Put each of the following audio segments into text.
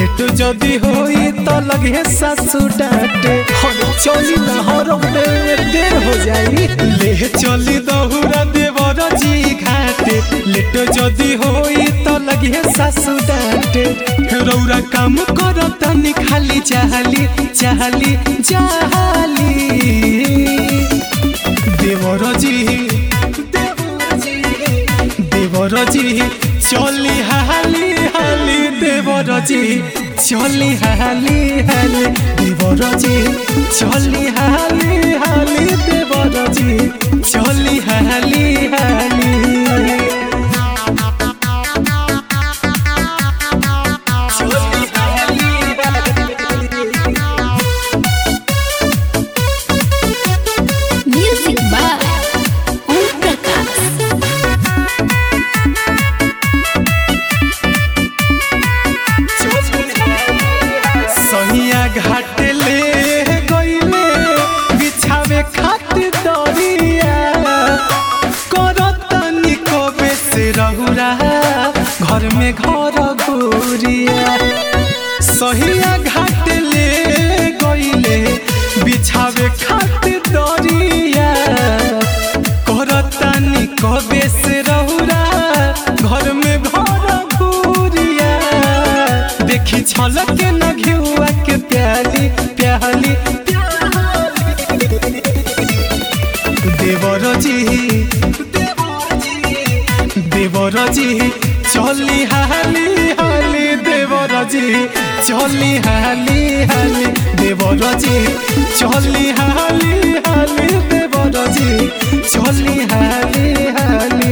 Late जदी होई तो लगे सासू डांटे हम चली ना हरम में देर हो जाई ले चली दहुरा देवर जी घाटे लेट जदी होई तो लगे सासू डांटे रौरा काम कर तनी खाली चाहली चाहली चाहली देवर जी देवर जी चली हाली हाली देवर जी चली हाली हाली देवर जी चली हाली हाली देवर जी चली हाली हाली Music by Om Prakash. सहिया घाट ले गईले बिछावे खातिर दरिया करतनी कबे से रहुरा घर में घर गोरिया सहिया घाट ले गईले बिछावे खातिर दरिया करतनी कबे से रहुरा घर में घर गोरिया देखी छलक न घिउआ के प्याली प्याली देवर जी देवर जी चली हाली हाली देवर जी चली हाली हाली देवर जी चली हाली हाली देवर जी चली हाली हाली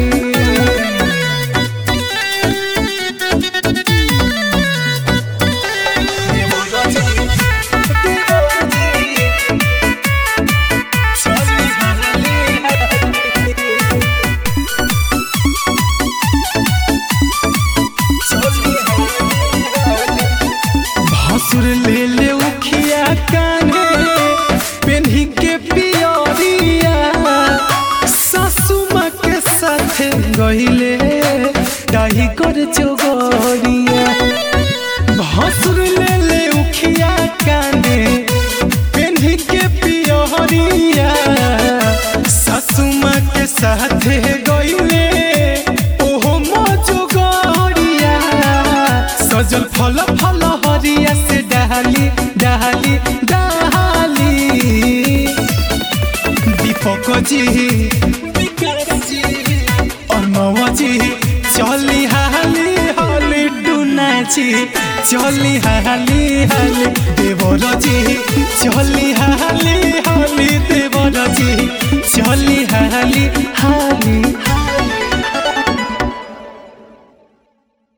भसुर ले ले उखिया काने पेन्ही के पियरिया सासू माँ के साथे गहिले डाही कर चोगरिया भसुर ले ले उखिया काने पेन्ही के पियरिया सासू माँ के साथे गहिले ओहो मजो गरिया सजल फल फल हरिया से डाली डाली डाली दीपक जी अर्णव जी चली हाली हाली डुना जी चली हाली हाली देवर जी चली